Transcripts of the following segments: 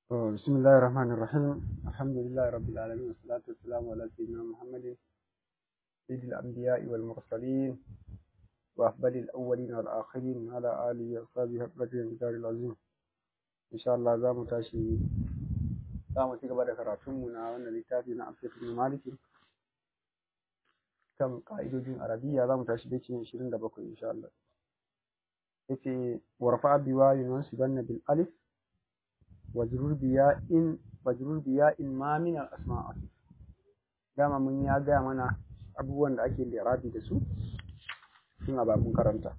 بسم الله الرحمن الرحيم الحمد لله رب العالمين والصلاة والسلام على سيدنا محمد سيد الأنبياء والمرسلين وأفضل الأولين والآخرين على آله وأصحابه حقة الجار العظيم إن شاء الله زامو تاشي زامو تيجا بعد كراتمنا وأن لتافي نعرف في مالك كم قائد عربية زامو تاشي بيتي شيرين دبكو إن شاء الله yace warfa biwayin wansibanna bil alif wajrur biya in wajrur biya in ma min al asma dama mun ya gaya mana abubuwan da ake lirabi da su sun a babun karanta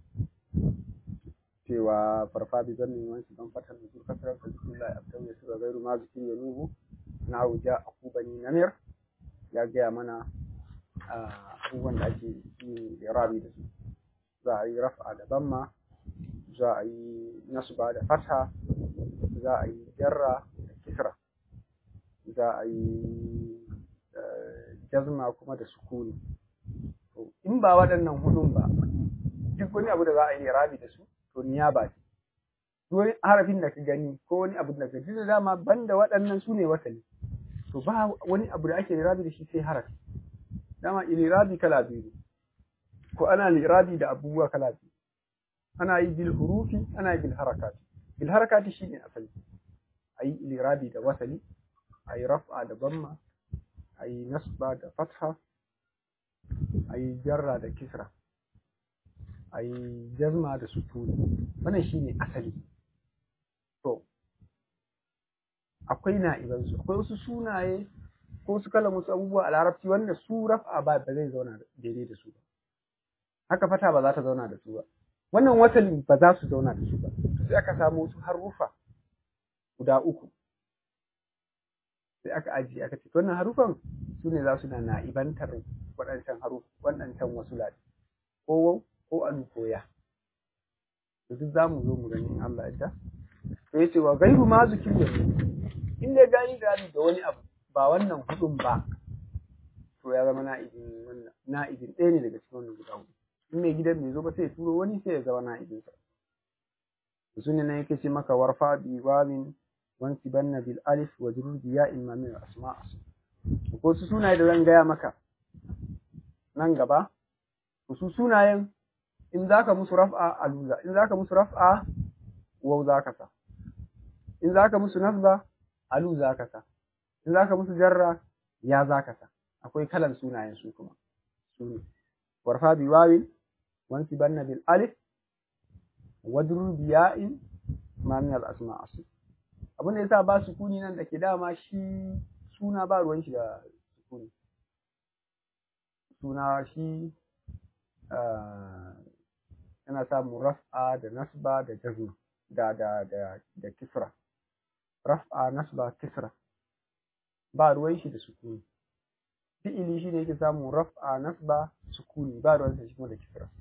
cewa farfa bi zannin wansi ban fatan da zuwa kasar da bismillah abdan ya sura gairu ma zikir ya nubu na wuja akubani namir ya gaya mana abubuwan da ake yin lirabi da su za a yi raf'a da bamma za a yi nasba da fatha za a yi jarra da kisra za a yi jazma kuma da sukuni in ba waɗannan hudun ba duk wani abu da za a yi rabi da su to niyaba ce wani harafin da ka gani ko wani abu da ka ji da dama banda waɗannan su ne wasali to ba wani abu da ake rabi da shi sai harafi dama ilirabi kala biyu ko ana lirabi da abubuwa kala biyu ana yi bil hurufi ana yi bil harakati bil harakati shine asali ayi ilirabi da wasali ayi raf'a da bamma ayi nasba da fatha ayi jarra da kisra ayi jazma da sukuni wannan shine asali to akwai na'iban su akwai wasu sunaye ko su kala musu abubuwa a larabci wanda su raf'a ba ba zai zauna daidai da su ba haka fata ba za ta zauna da su ba wannan wasalin ba za su zauna da su ba sai aka samu wasu harufa guda uku sai aka ajiye aka ce wannan harufan su ne za su na na'ibantar waɗancan haruf waɗancan wasu ladi ko wau ko alu ko ya to duk za mu zo mu gani in Allah ya to yace wa gairu ma zikir da in dai gani gani da wani abu ba wannan hudun ba to ya zama na'ibin wannan na'ibin ɗaya ne daga cikin wannan guda hudu in mai gidan bai zo ba sai ya turo wani sai ya zama na'ibinsa su ne nan yake ce maka warfa bi wawin wansi banna bil alif wa jurur bi ya imma min asma ko su sunaye da zan gaya maka nan gaba su sunayen in zaka musu raf'a aluza in zaka musu raf'a waw zaka sa in zaka musu nasba alu zaka sa in zaka musu jarra ya zaka sa akwai kalan sunayen su kuma su ne warfa bi wawin وانسبن بالالف wadrur biya'in ma min al-asma asl abin da yasa ba sukuni nan da ke dama shi suna ba ruwan shi da sukuni suna shi yana samun raf'a da nasba da jazma da da da da kisra raf'a nasba kisra ba ruwan shi da sukuni fi'ili shi ne yake samun raf'a nasba sukuni ba ruwan shi kuma da kisra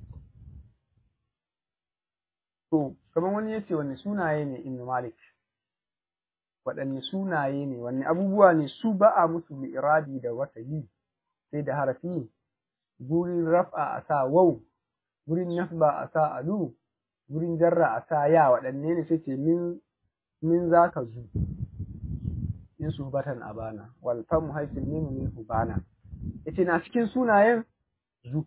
To, kamar wani ya ce wanne sunaye ne Ibn Malik, waɗanne sunaye ne, wanne abubuwa ne su ba a musu mi'irabi da wata yi, sai da harafi, gurin raf'a a sa wau, gurin nasba a sa alu, gurin jarra a sa ya waɗanne ne sai ce min min za ka zu, in su batan a bana, wal famu haifin nemu min hubana. Ya ce na cikin sunayen zu,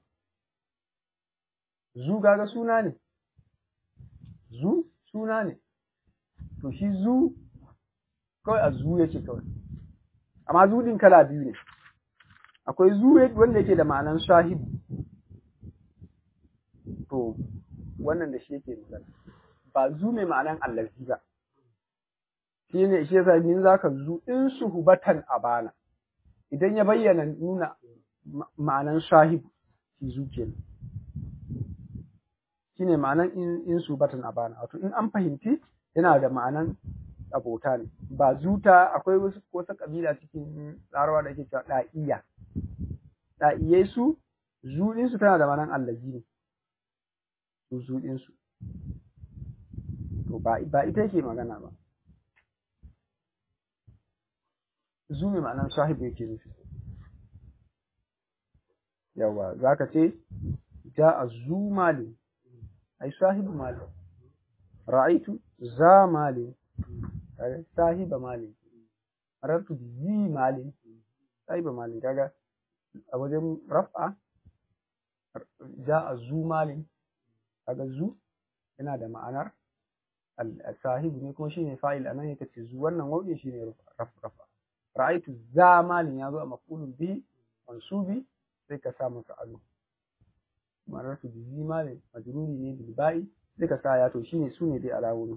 zu gaga suna ne. zu suna ne to shi zu kawai a zu yake kawai amma zu din kala biyu ne akwai zu wanda yake da ma'anan sahibu to wannan da shi yake magana ba zu mai ma'anan allazi ba shi ne shi yasa min zaka zu in suhubatan abana idan ya bayyana nuna ma'anan sahibu shi zu kenan shine ma'anan in in su batan abana wato in an fahimci yana da ma'anan abota ne ba zuta akwai wasu wasu kabila cikin larawa da ake cewa da'iya da'iyai su zuɗin su tana da ma'anan allazi ne su zuɗin su to ba ba ita yake magana ba zu mai ma'anan sahibu yake nufi yawa zaka ce ja'a zu malin أي صاحب مال رأيت ذا مال sahiba malin marartu bi zi malin sahiba malin kaga a wajen raf'a ja'a zu malin kaga zu yana da ma'anar sahibu ne kuma shine fa'il anan yake ce zu wannan wawdin shine rafa ra'aitu za malin yazo a maf'ulun bihi mansubi sai ka sa masa alu marartu bi zi malin majruri ne bil ba'i sai ka sa ya to shine sune dai alawomi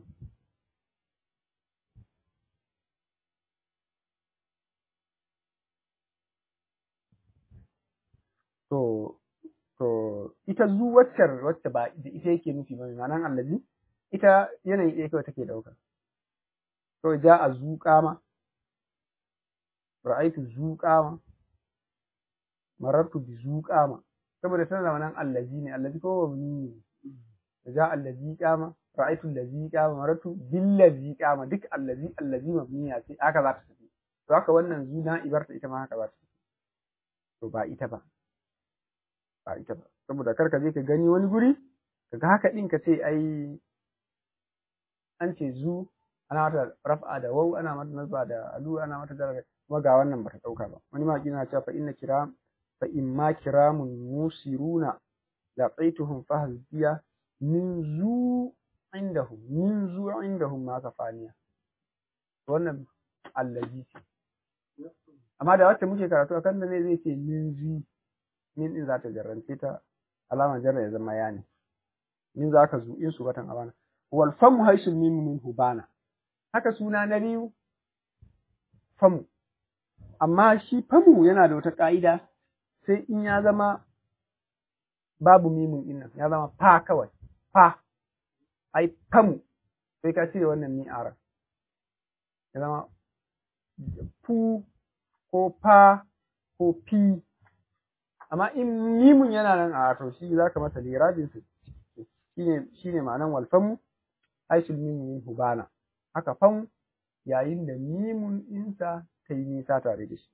to to ita zu waccar wacce ba da ita yake nufi ba ma'anan allazi ita yanayi ɗaya kawai take ɗauka to ja a zuƙama ra'aitu zuƙama marartu bi zuƙama saboda tana da ma'anan allazi ne allazi ko ba ne ja allazi qama ra'aitu allazi qama marartu bil ladzi qama duk allazi allazi mabniya ce haka za ta tafi to haka wannan zu na ibarta ita ma haka za ta tafi to ba ita ba ba ita ba saboda kar ka je ka gani wani guri kaga haka din ka ce ai an ce zu ana mata raf'a da waw ana mata nasba da alu ana mata da kuma ga wannan bata dauka ba wani ma kina cewa fa inna kiram fa imma kiramun musiruna laqaituhum fahziya min zu indahum min zu indahum ma kafaniya wannan allazi ce amma da wacce muke karatu akan da ne zai ce min zi min din za ta jarrance ta alamar jarra ya zama ya ne min za ka zu in su batan abana wal famu haisul min min hubana haka suna na biyu famu amma shi famu yana da wata ka'ida sai in ya zama babu mimun din nan ya zama fa kawai fa ai famu sai ka cire wannan mi'ara ya zama fu ko fa ko fi amma in mimun yana nan a to shi zaka masa lirabin su shine shine ma'anan walfamu aisul mimun hubana haka fam yayin da mimun insa ta yi nisa tare da shi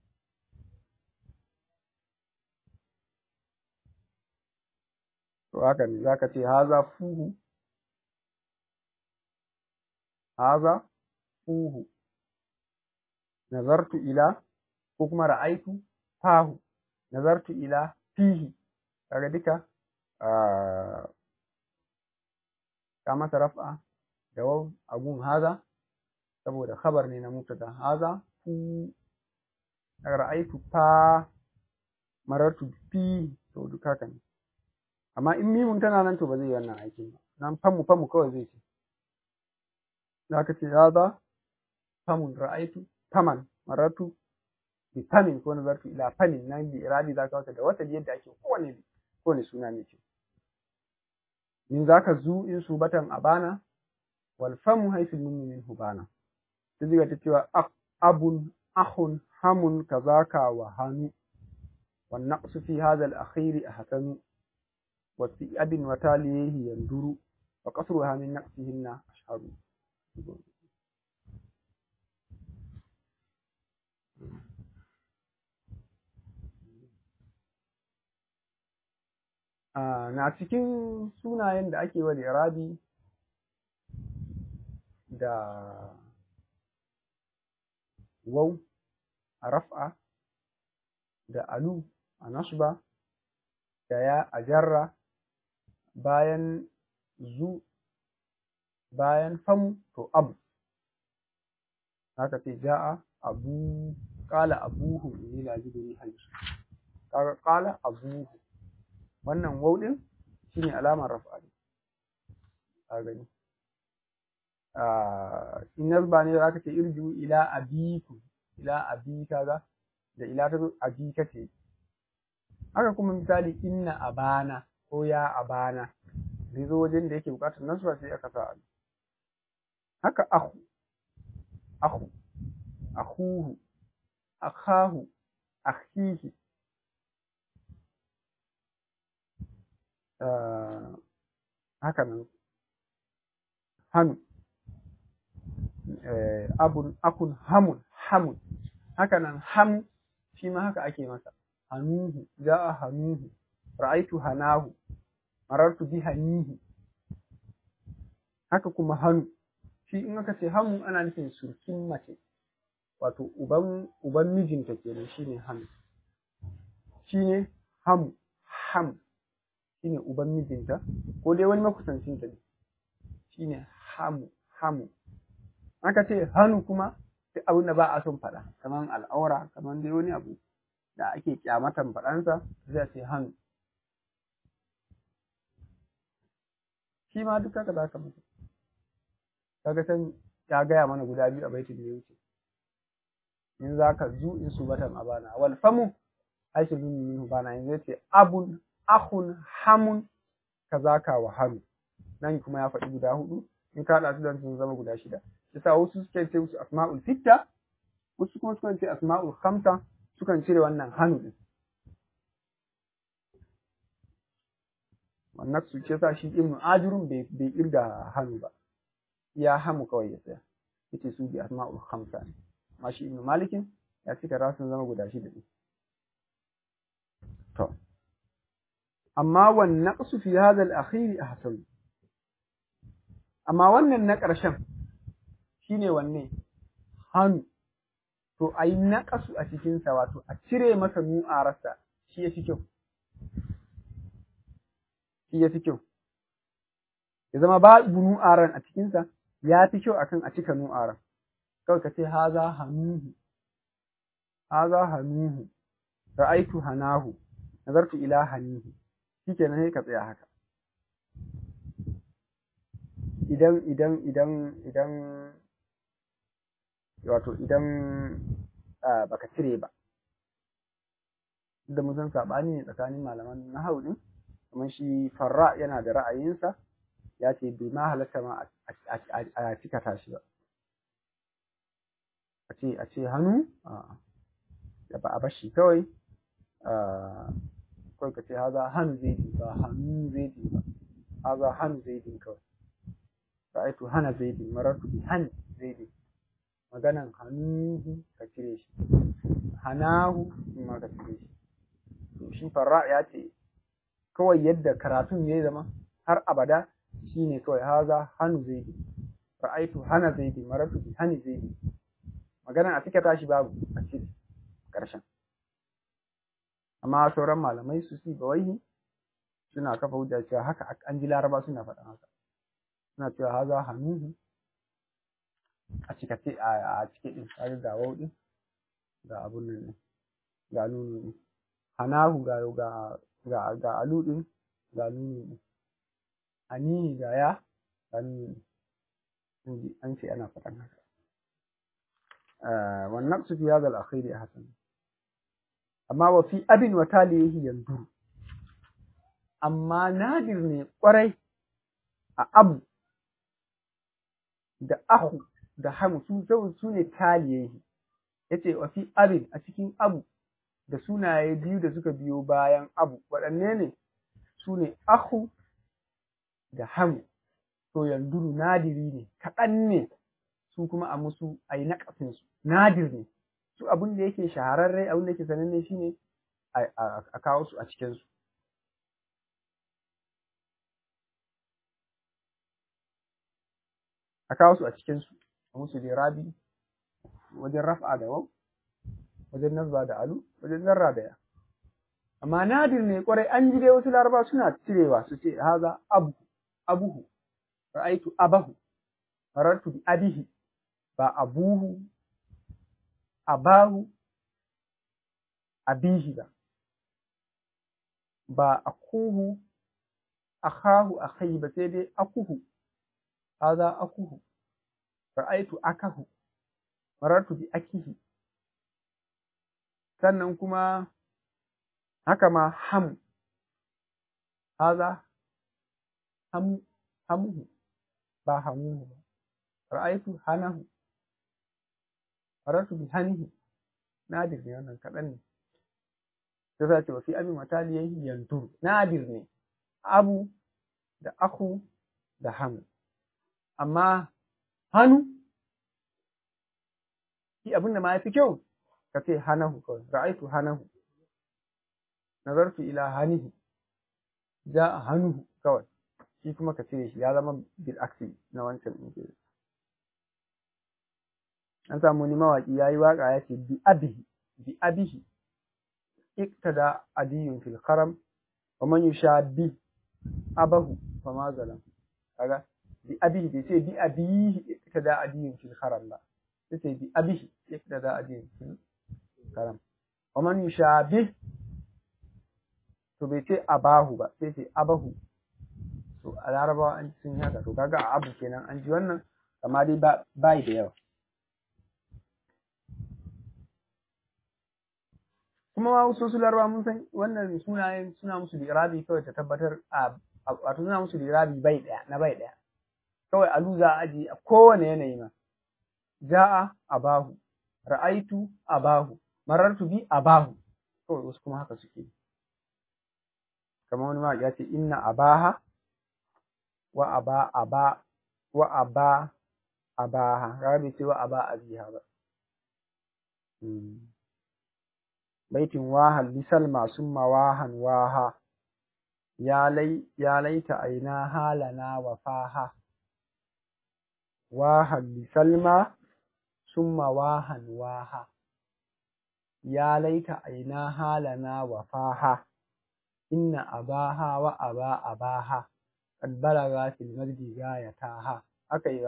to haka ne zaka ce haza fuhu haza fuhu nazartu ila ko kuma ra'aitu fahu nazartu ila fihi kaga duka ka masa raf'a da waw agun haza saboda khabar ne na mubtada haza fu ra'aitu fa marartu fi to duka haka ne amma in mimun tana nan to ba zai yi wannan aikin ba nan famu famu kawai zai ce zaka ce haza famun ra'aitu faman marartu bi famin ko nazartu ila famin nan bi iradi zaka wata da wata yadda ake kowane kowane suna ne ce min zaka zu in su batan abana wal famu haythu min min hubana sai diga ta cewa abun akhun hamun kazaka wa hanu wan naqsu fi hadha al akhir ahsanu wa fi abin wa talihi yanduru wa qasruha min naqsihinna ashharu na cikin sunayen da ake wa irabi da waw a raf'a da alu a nasba da ya a jarra bayan zu bayan famu to abu haka ce ja'a abu qala abuhu inni la ajidu riha kaga qala abuhu wannan waw din shine alamar raf'a ne ka gani in nasba ne zaka ce irju ila abiku ila abi kaga da ila ta zo abika ce haka kuma misali inna abana ko ya abana zai zo wajen da yake bukatar nasba sai aka sa haka akhu akhu akhuhu akhahu akhihi haka nan hannu abun akun hamun hamun haka nan ham shi ma haka ake masa hanuhu ja'a hanuhu ra'aitu hanahu marartu bi hanihi haka kuma hannu shi in aka ce hamu ana nufin surkin mace wato uban uban mijinta kenan shine hamu shine hamu ham shine uban mijinta ko dai wani makusancinta ne shine hamu hamu aka ce hannu kuma duk abin da ba a son faɗa kamar al'aura kamar dai wani abu da ake kyamatan faɗansa zai ce hannu shi ma duk haka za ka mutu kaga san ya gaya mana guda biyu a baitin da ya wuce in za ka zu in su batan abana wal famu aisha bin minhu bana in zai ce abun akhun hamun kazaka wa hamu nan kuma ya faɗi guda hudu in ka haɗa su don sun zama guda shida yasa wasu suke ce musu asma'ul sitta wasu kuma sukan ce asma'ul khamsa sukan cire wannan hannu din wannan su ce sa shi ibnu ajurun bai bai kirga hannu ba ya hamu kawai ya tsaya yace su bi asma'ul khamsa ne amma shi ibnu malikin ya cika rasun zama guda shida ne to amma wan naqsu fi hadha al-akhir ahsan amma wannan na ƙarshen shine wanne hannu to a yi naƙasu a cikinsa wato a cire masa nu'ararsa shi ya fi kyau shi ya fi kyau ya zama babu nu'aran a cikinsa ya fi kyau akan a cika nu'aran kawai ka ce haza hanuhu haza hanuhu ra'aitu hanahu nazartu ila hanihi shikenan sai ka tsaya haka idan idan idan idan wato idan baka cire ba da mun san sabani ne tsakanin malaman nahwu din kamar shi farra yana da ra'ayinsa ya ce bai ma halatta ma a cika tashi ba a ce a ce hannu da ba a bashi kawai kawai ka ce haza hannu zai ba hannu zai ba haza hannu zai kawai ra'aitu hana zaidi marartu bi han zaidi maganan hanuhu ka cire shi hanahu ma ka cire shi to shi farra ya ce kawai yadda karatun ya zama har abada shine kawai haza hanu zaidi ra'aitu hana zaidi marartu bi hani zaidi maganan a cika tashi babu a cire karshen amma sauran malamai su si bawaihi suna kafa hujja cewa haka an ji laraba suna faɗan haka suna cewa haza hanuhu a cikace a cike din kaga ga wau din ga abun nan din ga nunu din hanahu ga ga ga ga alu din ga nunu din anihi ga ya ga nunu din an ce ana faɗan haka wannan su fi hadha al-akhir hasan amma wa fi abin wa talihi yanzuru amma nadir ne kwarai a abu da ahu da hamu su zau su ne taliyayi yace wa fi abin a cikin abu da sunaye biyu da suka biyo bayan abu waɗanne ne su ne ahu da hamu to yanduru nadiri ne kaɗan ne su kuma a musu a yi naƙasin su nadir ne su abin da yake shahararre abin da yake sananne shine a kawo su a cikin su a kawo su a cikinsu a musu rabi wajen raf'a da wau wajen nazba da alu wajen zarra da ya amma nadir ne kwarai an ji dai wasu laraba suna cirewa su ce haza abu abuhu ra'aitu abahu farartu bi abihi ba abuhu abahu abihi ba ba akuhu akhahu akhi ba sai dai akuhu هذا أكوه رأيت أكه مررت بأكيه sannan kuma haka ma ham haza hamu hamuhu ba hamuhu ba ra'aitu hanahu faratu bi hanihi nadir ne wannan kaɗan ne sai sa ce wa fi abin mataliyahi yantur nadir ne abu da aku da hamu amma hannu shi abin da ma ya fi kyau ka ce hanahu kawai ra'aitu hanahu nazartu ila hanihi ja a hannuhu kawai shi kuma ka cire shi ya zama bil aksi na wancan ɗin an samu wani mawaki yayi waka ya ce bi abihi bi abihi iktada adiyun fil karam wa man yushabi abahu fa ma zalam kaga bi abihi bai ce bi abihi iktada adiyun fil karam ba sai ce bi abihi iktada adiyun fil karam wa man yushabi to bai ce abahu ba sai ce abahu to a larabawa an sun haka to kaga a abu kenan an ji wannan amma dai ba bai da yawa kuma ma wasu su larabawa mun san wannan sunayen suna musu lirabi kawai ta tabbatar a wato suna musu lirabi bai daya na bai daya kawai alu za a aji a kowane yanayi ma ja'a abahu ra'aitu abahu marartu bi abahu kawai wasu kuma haka suke kamar wani ma ya ce inna abaha wa aba aba wa aba abaha kaga bai ce wa aba abiha ba baitin wahan lisalma summa wahan waha ya lai ya laita aina halana wa faha wahan lisalma summa wahan waha ya laita aina halana wa faha inna abaha wa aba abaha قد بلغ في المجد غايتها aka yi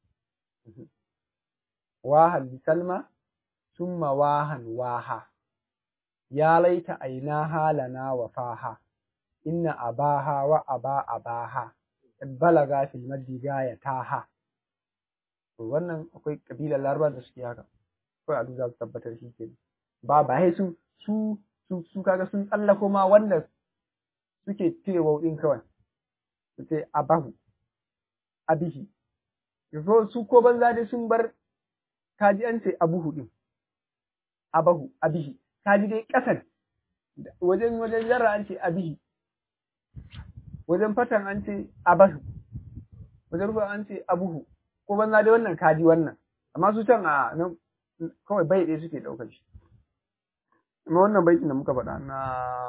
wahan bisalma summa wahan waha ya laita aina halana wa faha inna abaha wa aba abaha qad balaga fil majdi gayataha to wannan akwai kabilar laraba da suke haka kawai a za su tabbatar shi ke ba ba sai su su su kaga sun tsallako ma wanda suke cewa din kawai su ce abahu abihi yanzu su ko banza dai sun bar kaji an ce abuhu din abahu abihi kaji dai kasan wajen wajen jarra an ce abihi wajen fatan an ce abahu wajen rufa an ce abuhu ko banza dai wannan kaji wannan amma su can a nan kawai bai ɗaya suke ɗaukar shi amma wannan baitin da muka faɗa na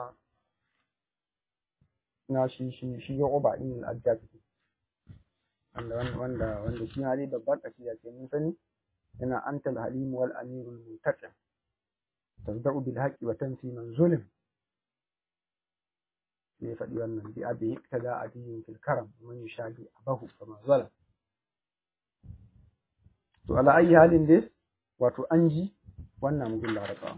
na shi shi shi ya uba din al-ajjaj wanda wanda wanda shi hali babbar kasida ce mun sani yana antal halim wal amirul muntaqim tabda'u bil haqqi wa tanfi man zulim sai ya faɗi wannan bi abi iktada adiyin fil karam man yushadi abahu kama zalam to ala ayi halin dai wato an ji wannan mugun larabawa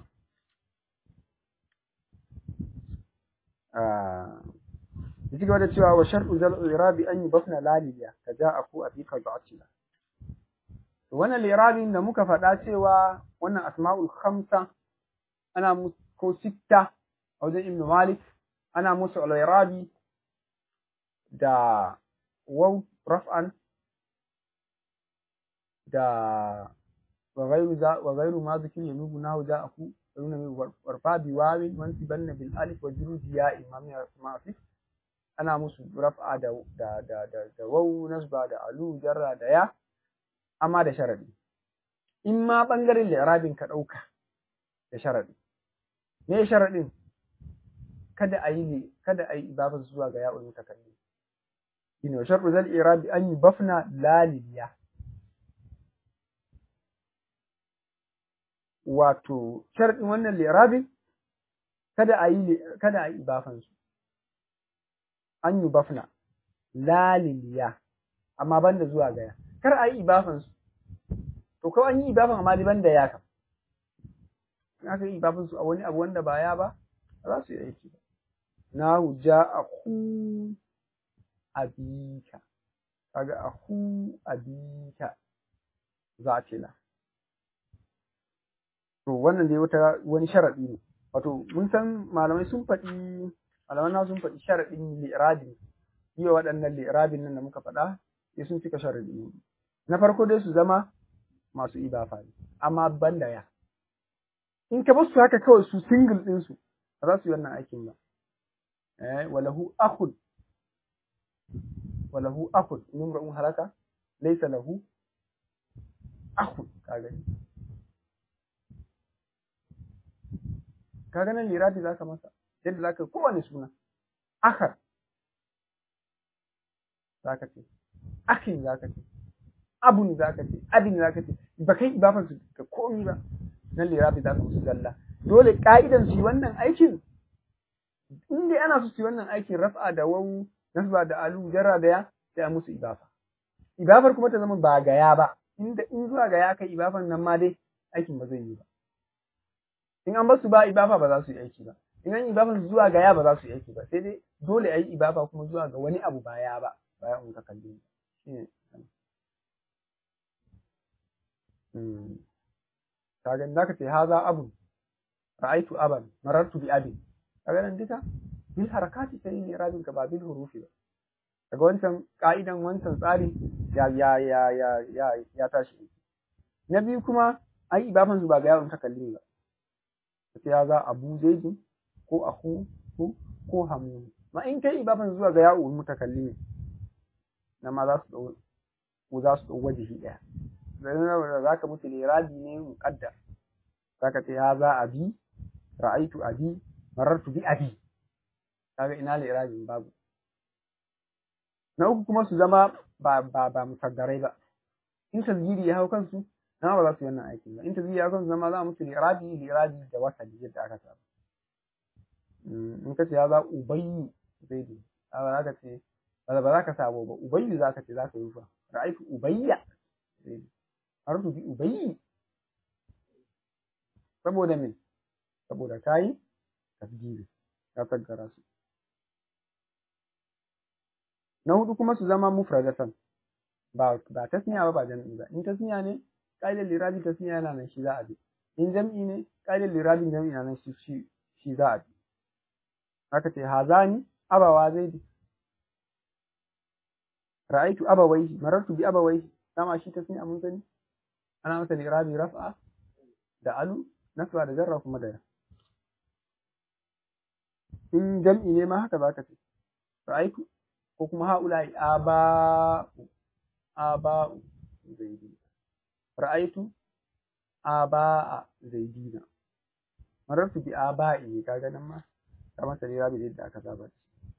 ya ci gaba da cewa wa shar'u zal irabi an yi bafna laliya ka ja a ku a fi ka ba'atila wannan lirabin da muka faɗa cewa wannan asma'ul khamsa ana musu ko sitta a wajen ibnu malik ana musu al-irabi da waw raf'an da wa ghayru za wa ghayru ma zikir yanubu nahu ja'aku yununa min warfa bi wawin wansibanna bil alif wa juruji ya imam ya mafi ana musu raf'a da da da da, da waw nasba da alu jarra da ya amma da sharadi in ma bangaren li'rabin ka dauka da sharadi me sharadin kada a yi kada a yi ibafa zuwa ga ya'ul mutakallim shine sharru zal i'rabi an yubafna laliya wato sharadin wannan li'rabin kada a yi kada a yi ibafan su an yubafna laliliya amma banda zuwa ga ya kar a yi ibafan su to kawai an yi ibafan amma ban da ya kam in aka yi ibafan su a wani abu wanda ba ya ba ba za su yi aiki ba nahu ja'ahu abika kaga ahu abika za a ce la to wannan dai wata wani sharadi ne wato mun san malamai sun faɗi malaman na sun faɗi sharadin li'irabin yi waɗannan li'irabin nan da muka faɗa sai sun cika sharadi ne na farko dai su zama masu ibafa ne amma banda ya in ka bar su haka kawai su single ɗinsu ba za su yi wannan aikin ba eh walahu akhun walahu akhun in imra'un halaka laysa lahu akhun kaga kaga nan lirati zaka masa yadda zaka kowane suna akhar zaka ce akhin zaka ce abun zaka ce abin zaka ce ba kai ibafan su ga komi ba nan lirabi zaka musu zalla dole ka'idan su wannan aikin in dai ana so su yi wannan aikin raf'a da wawu nasba da alu jarra da ya sai a musu ibafa ibafar kuma ta zama ba gaya ba inda in zuwa gaya kai ibafan nan ma dai aikin ba zai yi ba in an basu ba ibafa ba za su yi aiki ba in an ibafan su zuwa gaya ba za su yi aiki ba sai dai dole a yi ibafa kuma zuwa ga wani abu baya ba baya in ka kalli shine kaga da ka ce haza abun ra'aitu aban marartu bi abin kaga nan duka bil harakati sai ne rabin ka ba bil hurufi ba daga wancan ka'idan wancan tsari ya ya ya ya ya ya tashi na biyu kuma ai ibafan su ba ga yawon takallimi ba sai ya za abu zaidi ko aku ko ko hamu ma in kai ibafan zuwa ga yawon mutakallimi na ma za su dau ko za su dau wajihi daya dan za ka mutu lirabi ne muqaddar zaka ce ya za abi ra'aitu abi marartu bi abi kaga ina lirabin babu na uku kuma su zama ba ba ba musaggarai ba in tasgiri ya hau kansu na ba za su yi wannan aikin ba in tasgiri ya hau kansu zama za musu lirabi lirabi da wasali yadda aka saba in ka ce ya za ubayyu zaidu ba za ka ce ba za ka sabo ba ubayyu za ka ce za ka yi fa ra'aitu ubayya zaidu harfu bi ubayyi saboda me saboda kayi tasgiri ka taggara su na hudu kuma su zama mufradatan ba ba tasniya ba ba jam'i ba in tasniya ne qaidar lirabi tasniya yana nan shi za a bi in jam'i ne qaidar lirabin jam'i yana nan shi shi shi za a bi haka ce hazani abawa zaidi ra'aitu abawaihi marartu bi abawaihi dama shi tasniya mun sani ana masa lirabi raf'a da alu nasba da jarra kuma da ya in jam'i ne ma haka zaka ce ra'aitu ko kuma haula'i aba'u aba'u zaidi ra'aitu aba'a zaidina marartu bi aba'i kaga nan ma ta masa lirabi da aka saba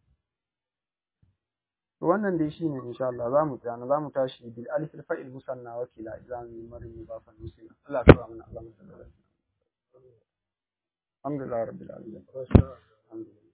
to wannan dai shine insha Allah zamu tsaya zamu tashi bil alif al fa'il musanna wa kila idan marin mudafan muslim Allah ya mana Allah sallallahu alaihi wasallam alhamdulillah rabbil alamin alhamdulillah